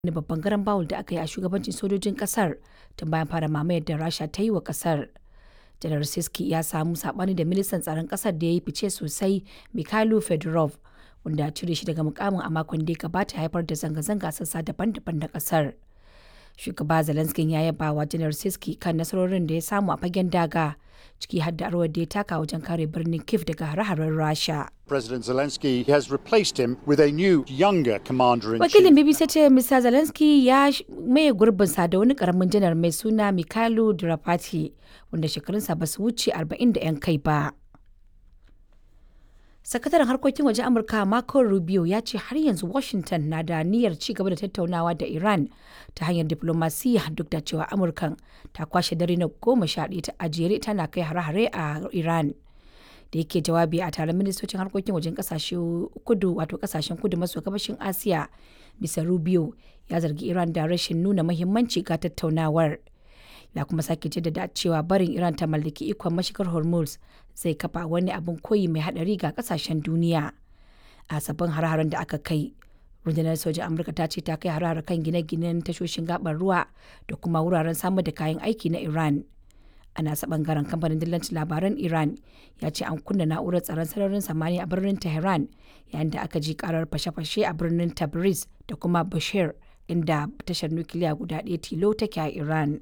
wani babban garan bawul da aka yi a shugabancin sojojin kasar tun bayan fara mamayar da rasha ta yi wa kasar janar siski ya samu sabani da ministan tsaron kasar da ya yi fice sosai mikhailo fedorov wanda ya cire shi daga mukamin a makon da ya gabata haifar da zanga-zanga sassa daban-daban na kasar shugaba zelenskin ya yaba wa janar siski kan nasarorin da ya samu a fagen daga ciki har da rawar da ya taka wajen kare birnin kiev daga hare-haren rasha President Zelensky has replaced him with a new, younger commander in wakilin chief. bbc ce mr zelensky ya sh- maye gurbinsa da wani karamin janar mai suna mikhailo drapati wanda shekarunsa ba su wuce 40 da 'yan kai ba sakataren harkokin waje amurka marco rubio ya ce har yanzu washington na da niyyar ci gaba da tattaunawa da iran ta hanyar diplomasiya duk da cewa amurkan ta kwashe dare na goma sha ɗaya ta ajere tana kai hare-hare a iran da yake jawabi a taron ministocin harkokin wajen kasashe kudu wato kasashen kudu maso gabashin asiya bisa rubio ya zargi iran da rashin nuna mahimmanci ga tattaunawar ya kuma sake jaddada cewa barin iran ta mallaki ikon mashigar hormuz zai kafa wani abin koyi mai hadari ga kasashen duniya a sabbin har da aka kai rundunar sojin amurka ta ce ta kai har kan gine-ginen tashoshin gabar ruwa da kuma wuraren samar da kayan aiki na iran a nasa bangaren kamfanin dillancin labaran iran ya ce an kunna na'urar tsaron sararin samaniya a birnin tehran yayin da aka ji karar fashe-fashe a birnin tabriz da kuma bashir inda tashar nukiliya guda ɗaya tilo take a iran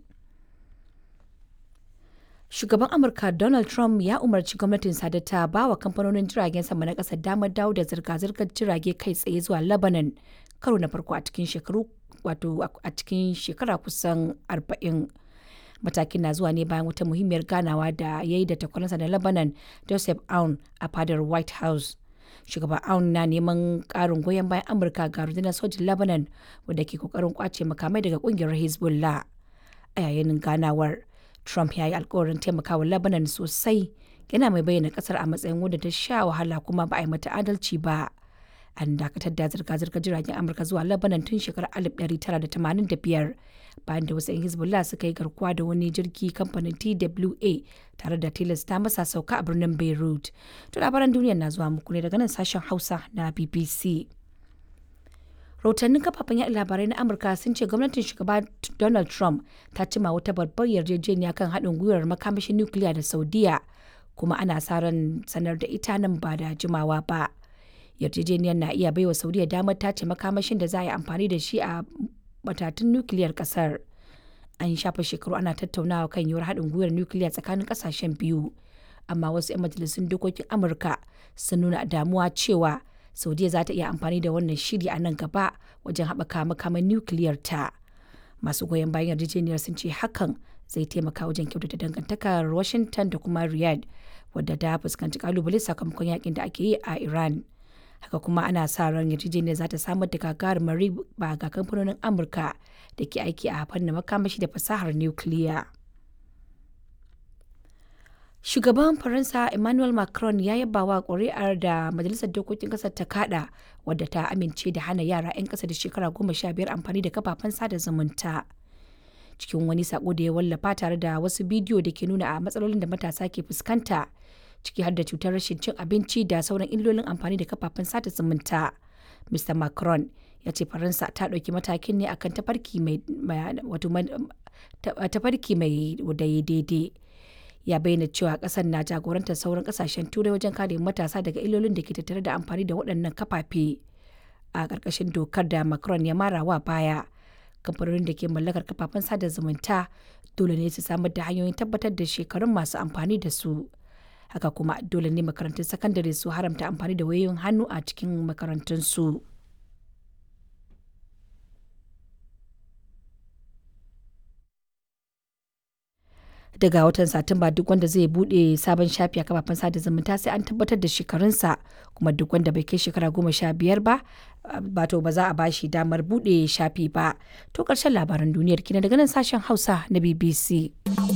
shugaban amurka donald trump ya umarci gwamnatin da ta ba wa kamfanonin jiragen sama na ƙasar damar dawo da zirga-zirgar jirage kai tsaye zuwa lebanon karo na farko a cikin shekaru wato a cikin shekara kusan arba'in. matakin na zuwa ne bayan wata muhimmiyar ganawa da ya yi da takwaransa na lebanon joseph aun a fadar white house shugaban aun na neman karin goyon bayan amurka ga rundunar sojin lebanon wadda ke kokarin kwace makamai daga kungiyar hezbollah a yayin ganawar trump ya yi alkawarin taimakawa lebanon sosai yana mai bayyana kasar a matsayin wadda ta sha wahala kuma ba a yi mata adalci ba an dakatar da zirga-zirgar jiragen amurka zuwa lebanon tun shekarar 1985 bayan da wasu 'yan hezbollah suka yi garkuwa da wani jirgi kamfanin twa tare da tilasta masa sauka a birnin beirut to labaran duniya na zuwa muku ne daga nan sashen hausa na bbc rahotannin kafafen yaɗa labarai na amurka sun ce gwamnatin shugaba donald trump ta cima wata babbar yarjejeniya kan haɗin gwiwar makamashin nukiliya da saudiya kuma ana sa ran sanar da ita nan ba da jimawa ba yarjejeniyar na iya baiwa saudiya damar tace makamashin da za a yi amfani da shi a matatun nukiliyar kasar an shafa shekaru ana tattaunawa kan yiwuwar haɗin gwiwar nukiliya tsakanin ƙasashen biyu amma wasu 'yan majalisun dokokin amurka sun nuna damuwa cewa saudiya za ta iya amfani da wannan shiri a nan gaba wajen haɓaka makaman nukiliyar ta masu goyon bayan yarjejeniyar sun ce hakan zai taimaka wajen kyautata dangantakar washington da kuma riyadh wadda ta fuskanci kalubale sakamakon yakin da ake yi a iran haka kuma ana sa ran yarjejeniyar za ta samar da gagarumar riba ga kamfanonin amurka da ke aiki a fannin makamashi da fasahar nukiliya shugaban faransa emmanuel macron ya yaba wa ƙuri'ar da majalisar dokokin ƙasar ta kada wadda ta amince da hana yara 'yan ƙasa da shekara goma sha biyar amfani da kafafen sada zumunta cikin wani sako da ya wallafa tare da wasu bidiyo da ke nuna a matsalolin da matasa ke fuskanta ciki har da cutar rashin cin abinci da sauran illolin amfani da kafafen sada zumunta. Mr. Macron ya ce Faransa ta ɗauki matakin ne akan tafarki mai wato tafarki mai daidai. Ya bayyana cewa ƙasar na jagorantar sauran ƙasashen turai wajen kare matasa daga illolin da ke tattare da amfani da waɗannan kafafe. A ƙarƙashin dokar da Macron ya mara wa baya, kamfanonin da ke mallakar kafafen sada zumunta dole ne su samar da hanyoyin tabbatar da shekarun masu amfani da su. haka kuma dole ne makarantun sakandare su haramta amfani da wayoyin hannu a cikin makarantunsu. daga watan satumba duk wanda zai bude sabon shafi a kafafen sada zumunta sai an tabbatar da shekarunsa kuma duk wanda bai kai shekara goma sha biyar ba bato ba za a bashi damar bude shafi ba to karshen labaran duniyar kina daga nan sashen hausa na bbc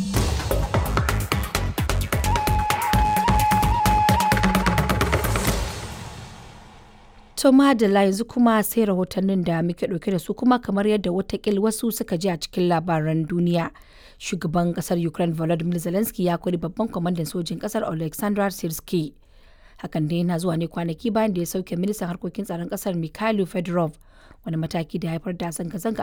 To madalla yanzu kuma sai rahotannin da muke ɗauke da su kuma kamar yadda watakil wasu suka ji a cikin labaran duniya. Shugaban kasar Ukraine Volodymyr Zelensky ya kori babban kwamandan sojin kasar Alexander Sirski. Hakan dai yana zuwa ne kwanaki bayan da ya sauke ministan harkokin tsaron kasar Mikhailo Fedorov wani mataki da haifar da zanga-zanga